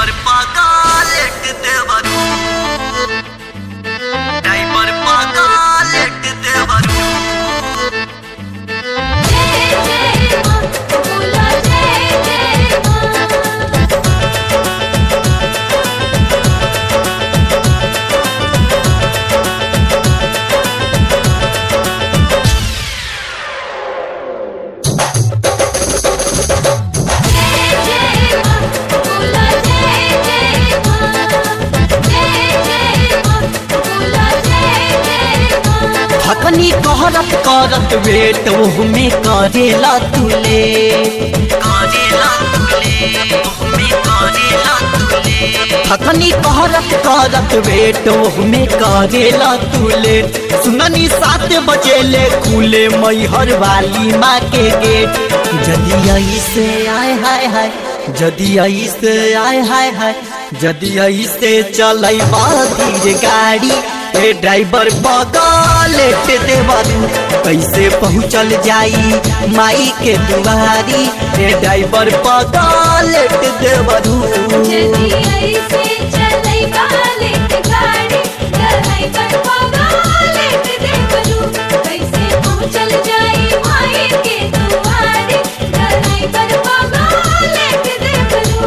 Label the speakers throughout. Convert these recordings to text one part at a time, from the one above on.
Speaker 1: driver पागालेट देवरू driver पागालेट देवरू
Speaker 2: जय जय मां बोला जय जय मां जय जय मां बोला जय जय मां जय जय मां बोला जय जय मां
Speaker 3: हकनी कहरत करत वेट में करेला तुले
Speaker 1: करेला तुले तुम्हें करेला तुले
Speaker 3: हकनी कहरत करत वेट में करेला तुले सुननी सात बजे ले खुले मैहर वाली माँ के गेट जदि ऐसे आय हाय हाय जदि ऐसे आय हाय हाय जदि ऐसे चलै धीर गाड़ी ए ड्राइवर बगलेट देवरू कैसे पहुँचल जाई माई के दुआरी ए ड्राइवर बगलेट देवरू
Speaker 2: जदी ऐसे चलै बालेट गाड़ी गहै पर पगालेट देवरू कैसे पहुँचल जाई माई के दुआरे गहै पर पगालेट देवरू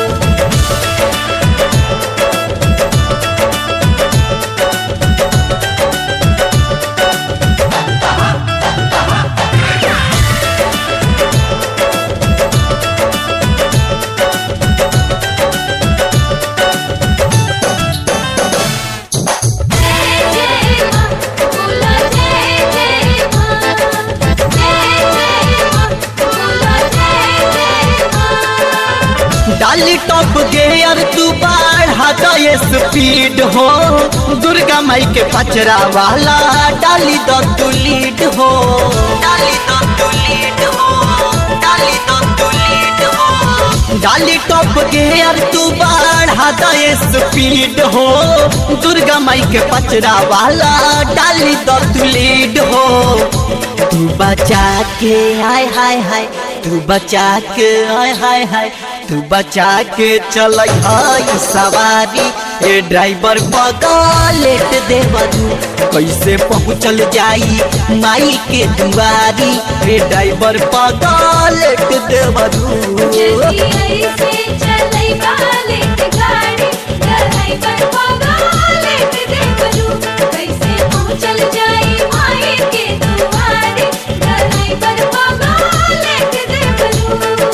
Speaker 2: जय जय मां बोला जय जय मां जय जय मां बोला जय जय मां
Speaker 3: डाली टॉप गेयर तू बढ़ा दो ये स्पीड हो दुर्गा माई के पचरा वाला डाली दो तू लीड हो
Speaker 1: डाली दो तू लीड हो डाली दो तू लीड हो
Speaker 3: डाली टॉप गेयर तू बढ़ा दो ये स्पीड हो दुर्गा माई के पचरा वाला डाली दो तू लीड हो तू बचा के हाय हाय हाय तू बचा के हाय हाय हाय तू बचा के चल हाय सवारी ए ड्राइवर बगलेट देवरू कैसे पहुँचल जाई माई के दुआरी ए ड्राइवर बगलेट देवरू
Speaker 2: जदी ऐसे चलै बालेट गाड़ी गहै पर पगालेट देवरू कैसे पहुँचल जाई माई के दुआरे गहै पर पगालेट देवरू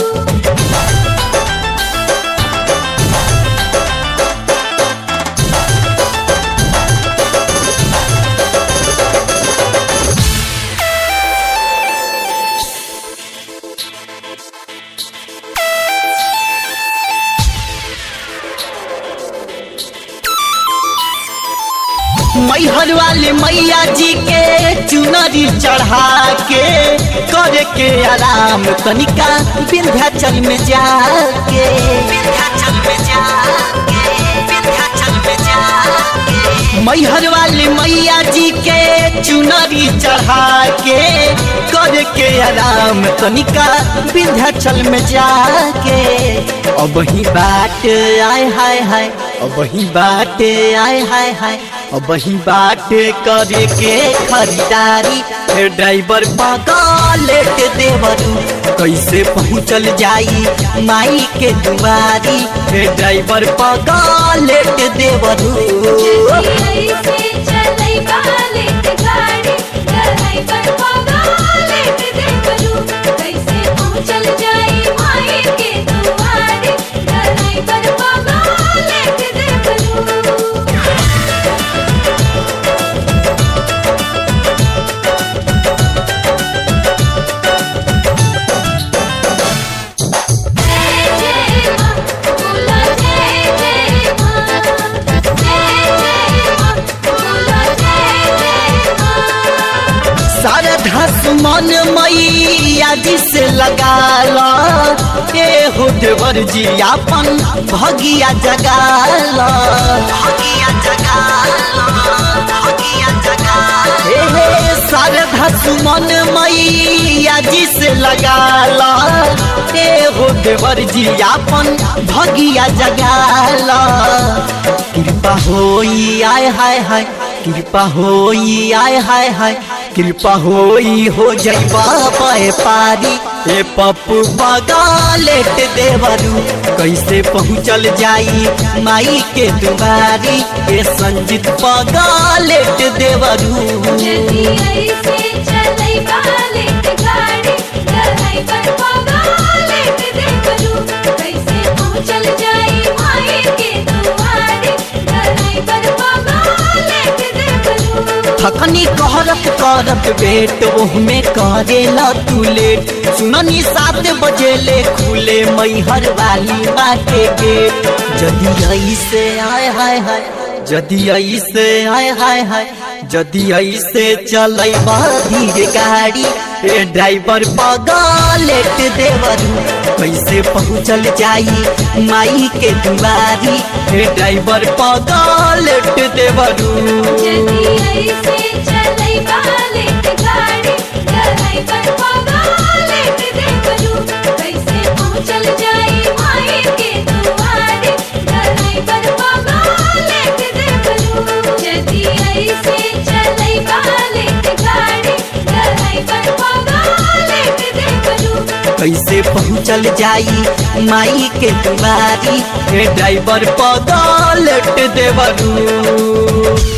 Speaker 3: मैहर वाले मैया जी के चुनरी चढ़ा के करे के आराम तनिका विंध्याचल में जाके
Speaker 1: विंध्याचल में जाके विंध्याचल में जाके
Speaker 3: मैहर वाले मैया जी के चुनरी चढ़ा के करे के आराम तनिका विंध्याचल में जाके अब ही बाट आय हाय हाय अब ही बाट आय हाय हाय अब ही बाट करे के खरीदारी हे ड्राइवर पगलेट देवरू कैसे पहुँचल जाई माई के दुआरी हे ड्राइवर पगलेट देवरू
Speaker 2: ऐसे चलै बालेट गाड़ी गहै पर पगालेट देवरू कैसे पहुँचल जाई माई के दुआरे गहै पर पगालेट देवरू जय जय मां बोला जय जय मां जय जय मां बोला जय जय मां
Speaker 3: सारा धस मन मैया जी से लगाला ए हो देवर जी अपन भगिया जगाला
Speaker 1: भगिया जगा भगिया जगा
Speaker 3: हे हे शारदा सुमन मैया जी से लगाला ए हो देवर जी आपन भगिया जगाला कृपा होई आय हाय हाय कृपा होई आय हाय हाय कृपा होई हो जैबा पाए पारी ए पप्पू बगालेट देवरू कैसे पहुँचल जाई माई के दुआरी ए संजीत बगालेट देवरू
Speaker 2: जदी ऐसे चलै बालेट गाड़ी गहै पर पगालेट देवरू कैसे पहुँचल जाई माई के दुआरे गहै पर पगालेट देवरू
Speaker 3: थकनी कहरत करत बेट ओहमे करेला तू लेट सुननी सात बजे ले खुले मैहर वाली माँ के गेट जदी ऐसे आय हाय हाय जदी ऐसे आय हाय हाय जदी ऐसे चलै धीरे गाड़ी ए ड्राइवर बगलेट देवरू कैसे पहुँचल जाई माई के दुआरी ए ड्राइवर बगलेट देवरू
Speaker 2: जदी ऐसे चलै बालेट गाड़ी गहै पर पगालेट देवरू कैसे पहुँचल जाई माई के दुआरे गहै पर पगालेट देवरू जदी ऐसे चलै बालेट गाड़ी गहै पर पगालेट देवरू
Speaker 3: कैसे पहुँचल जाई माई के दुआरी हे ड्राइवर पगलट देवरू